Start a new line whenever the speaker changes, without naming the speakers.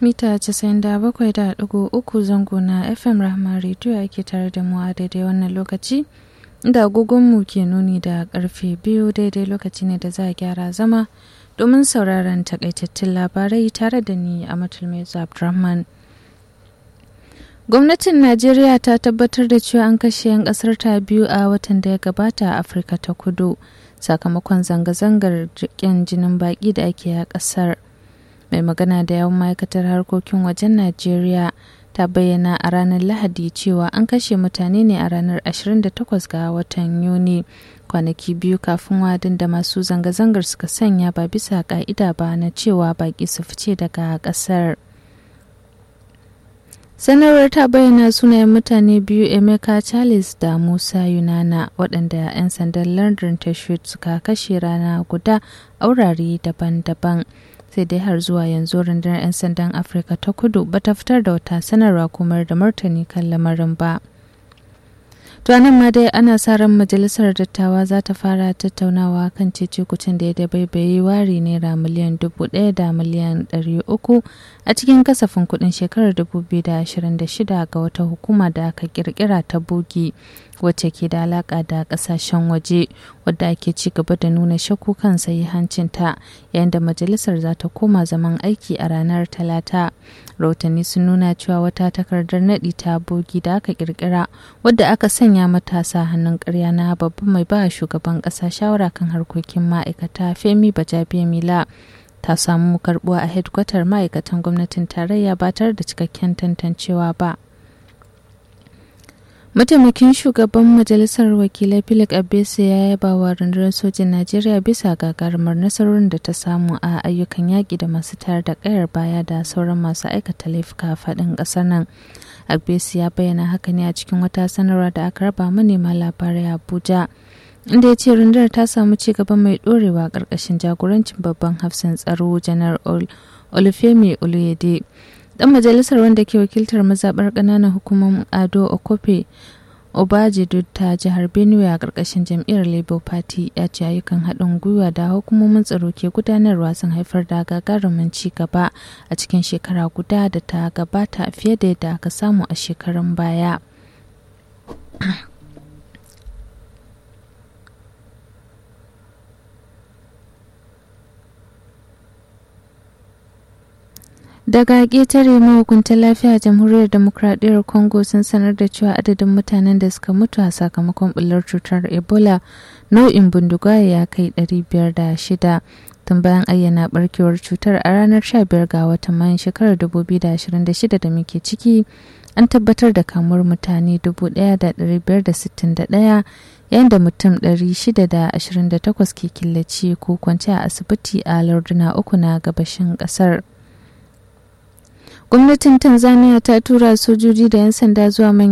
mita 97.3 zango na FM Rahma Radio ake tare da mu a daidai wannan lokaci. Da agogonmu ke nuni da karfe biyu daidai lokaci ne da za a gyara zama domin sauraron takaitattun labarai tare da ni a Matulmezu Abdurrahman. Gwamnatin Najeriya ta tabbatar da cewa an kashe 'yan kasar ta biyu a watan da ya gabata a Afirka ta kudu sakamakon zanga-zangar ƙin jinin baƙi da ake a ƙasar. Mai magana da yawan ma'aikatar harkokin wajen Najeriya ta bayyana a ranar Lahadi cewa an kashe mutane ne a ranar 28 ga watan Yuni kwanaki biyu kafin wadin da masu zanga-zangar suka sanya ba bisa ka'ida ba na cewa baƙi su fice daga ƙasar. sanarwar ta bayyana sunayen mutane biyu emeka charles da musa yunana waɗanda 'yan sandan london tashut suka kashe rana guda a wurare daban-daban sai dai har zuwa yanzu rundunar 'yan sandan afirka ta kudu bata fitar da wata sanarwa kuma da martani kan lamarin ba to nan ma dai ana sa ran majalisar dattawa za ta fara tattaunawa kan cece-kucin da ya dabaibaye wari naira miliyan dubu ɗaya da miliyan ɗari uku a cikin kasafin kuɗin shekarar 2026 ga wata hukuma da aka kirkira ta bogi wacce ke da alaƙa da ƙasashen waje wadda ake ci gaba da nuna shakku kan hancinta yayin da majalisar za ta koma zaman aiki a ranar talata rahotanni sun nuna cewa wata takardar naɗi ta bogi da aka kirkira wadda aka sanya matasa hannun ƙarya na babban mai ba shugaban ƙasa shawara kan harkokin ma'aikata femi bajabiya mila ta samu karbuwa a hedkwatar ma'aikatan gwamnatin tarayya ba tare da cikakken tantancewa ba mataimakin shugaban majalisar wakilai philip abese ya yaba wa rundunar sojin najeriya bisa gagarumar nasarorin da ta samu a ayyukan yaƙi da masu tayar da ƙayar baya da sauran masu aikata laifuka a faɗin ƙasar nan abese ya bayyana haka ne a cikin wata sanarwa da aka raba manema labarai abuja inda ya ce rundunar ta samu ci gaba mai ɗorewa ƙarƙashin jagorancin babban hafsan tsaro janar olufemi oluyede dan majalisar wanda ke wakiltar mazaɓar ƙananan hukumar ado okofe obajidu ta jihar benue a ƙarƙashin jam'iyyar labour party ya ce ayyukan haɗin gwiwa da hukumomin tsaro ke gudanarwa sun haifar da gagarumin ci gaba a cikin shekara guda da ta gabata fiye da yadda aka samu a shekarun baya daga ƙetare mahukuntan lafiya jamhuriyar demokradiyyar congo sun sanar da cewa adadin mutanen da suka mutu a sakamakon bullar cutar ebola nau'in bindigaye ya kai 506 tun bayan ayyana barkewar cutar a ranar 15 ga watan mayan shekarar 2026 da muke ciki an tabbatar da kamuwar mutane 1,561 yayin da mutum 628 ke killace ko kwance a asibiti a larduna uku na gabashin kasar. gwamnatin tanzania ta tura sojoji da 'yan sanda zuwa manyan